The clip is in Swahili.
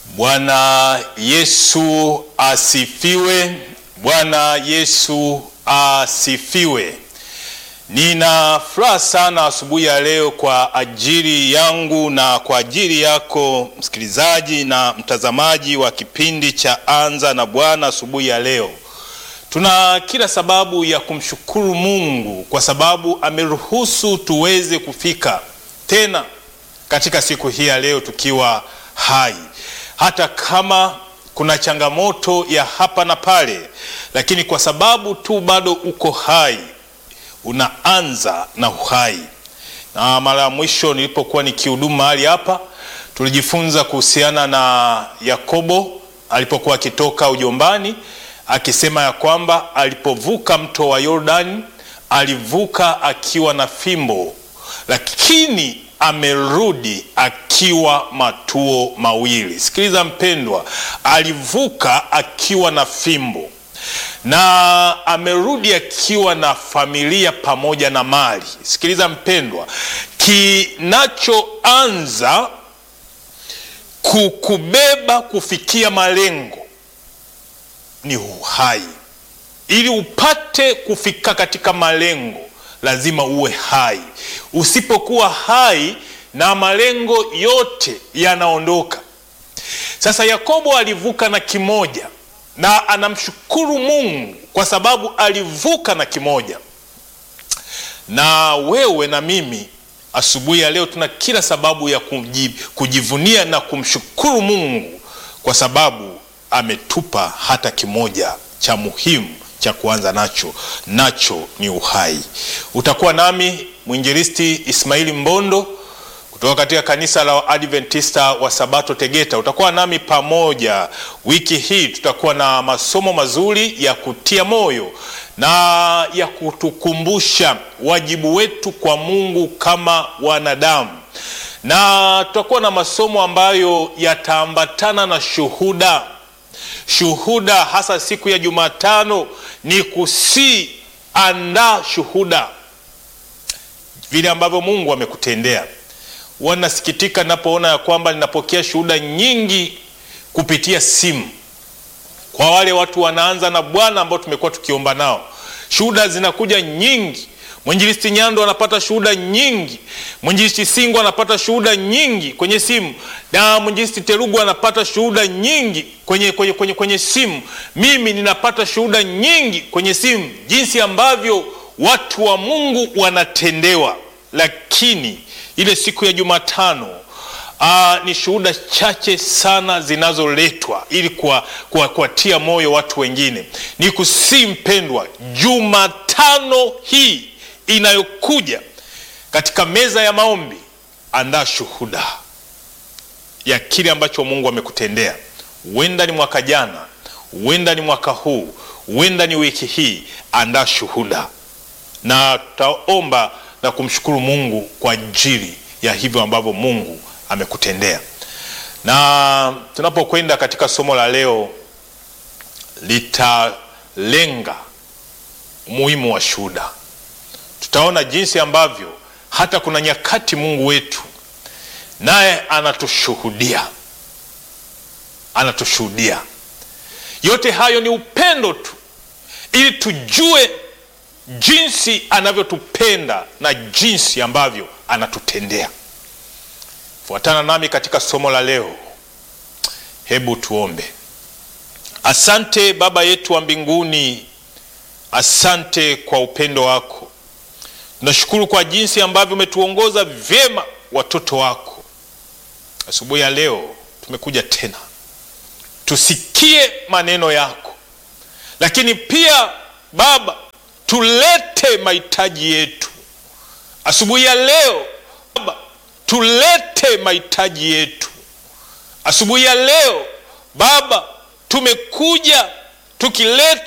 Bwana Yesu asifiwe. Bwana Yesu asifiwe. Nina furaha sana asubuhi ya leo kwa ajili yangu na kwa ajili yako msikilizaji na mtazamaji wa kipindi cha Anza na Bwana. Asubuhi ya leo tuna kila sababu ya kumshukuru Mungu kwa sababu ameruhusu tuweze kufika tena katika siku hii ya leo tukiwa hai, hata kama kuna changamoto ya hapa na pale, lakini kwa sababu tu bado uko hai unaanza na uhai. Na mara ya mwisho nilipokuwa nikihudumu mahali hapa, tulijifunza kuhusiana na Yakobo alipokuwa akitoka ujombani, akisema ya kwamba alipovuka mto wa Yordani alivuka akiwa na fimbo, lakini amerudi akiwa matuo mawili. Sikiliza mpendwa, alivuka akiwa na fimbo na amerudi akiwa na familia pamoja na mali. Sikiliza mpendwa, kinachoanza kukubeba kufikia malengo ni uhai. Ili upate kufika katika malengo, lazima uwe hai. Usipokuwa hai, na malengo yote yanaondoka. Sasa Yakobo alivuka na kimoja na anamshukuru Mungu kwa sababu alivuka na kimoja. Na wewe na mimi asubuhi ya leo tuna kila sababu ya kujivunia na kumshukuru Mungu kwa sababu ametupa hata kimoja cha muhimu cha kuanza nacho, nacho ni uhai. Utakuwa nami mwinjilisti Ismaili Mbondo kutoka katika kanisa la Adventista wa Sabato Tegeta. Utakuwa nami pamoja wiki hii, tutakuwa na masomo mazuri ya kutia moyo na ya kutukumbusha wajibu wetu kwa Mungu kama wanadamu, na tutakuwa na masomo ambayo yataambatana na shuhuda. Shuhuda hasa siku ya Jumatano ni kusiandaa shuhuda vile ambavyo Mungu amekutendea. Wanasikitika napoona ya kwamba ninapokea shuhuda nyingi kupitia simu kwa wale watu wanaanza na Bwana ambao tumekuwa tukiomba nao. Shuhuda zinakuja nyingi. Mwinjilisti Nyando anapata shuhuda nyingi, mwinjilisti Singo anapata shuhuda nyingi kwenye simu, na mwinjilisti Terugu anapata shuhuda nyingi kwenye, kwenye, kwenye, kwenye simu. Mimi ninapata shuhuda nyingi kwenye simu, jinsi ambavyo watu wa Mungu wanatendewa, lakini ile siku ya Jumatano aa, ni shuhuda chache sana zinazoletwa ili kuwatia moyo watu wengine. Ni kusii mpendwa, Jumatano hii inayokuja katika meza ya maombi, andaa shuhuda ya kile ambacho Mungu amekutendea. Huenda ni mwaka jana, huenda ni mwaka huu, huenda ni wiki hii. Andaa shuhuda na tutaomba na kumshukuru Mungu kwa ajili ya hivyo ambavyo Mungu amekutendea. Na tunapokwenda katika somo la leo, litalenga umuhimu wa shuhuda. Tutaona jinsi ambavyo hata kuna nyakati Mungu wetu naye anatushuhudia, anatushuhudia. Yote hayo ni upendo tu, ili tujue jinsi anavyotupenda na jinsi ambavyo anatutendea. Fuatana nami katika somo la leo. Hebu tuombe. Asante Baba yetu wa mbinguni, asante kwa upendo wako. Tunashukuru kwa jinsi ambavyo umetuongoza vyema watoto wako. Asubuhi ya leo tumekuja tena tusikie maneno yako, lakini pia Baba tulete mahitaji yetu asubuhi ya leo Baba, tulete mahitaji yetu asubuhi ya leo Baba. Tumekuja tukileta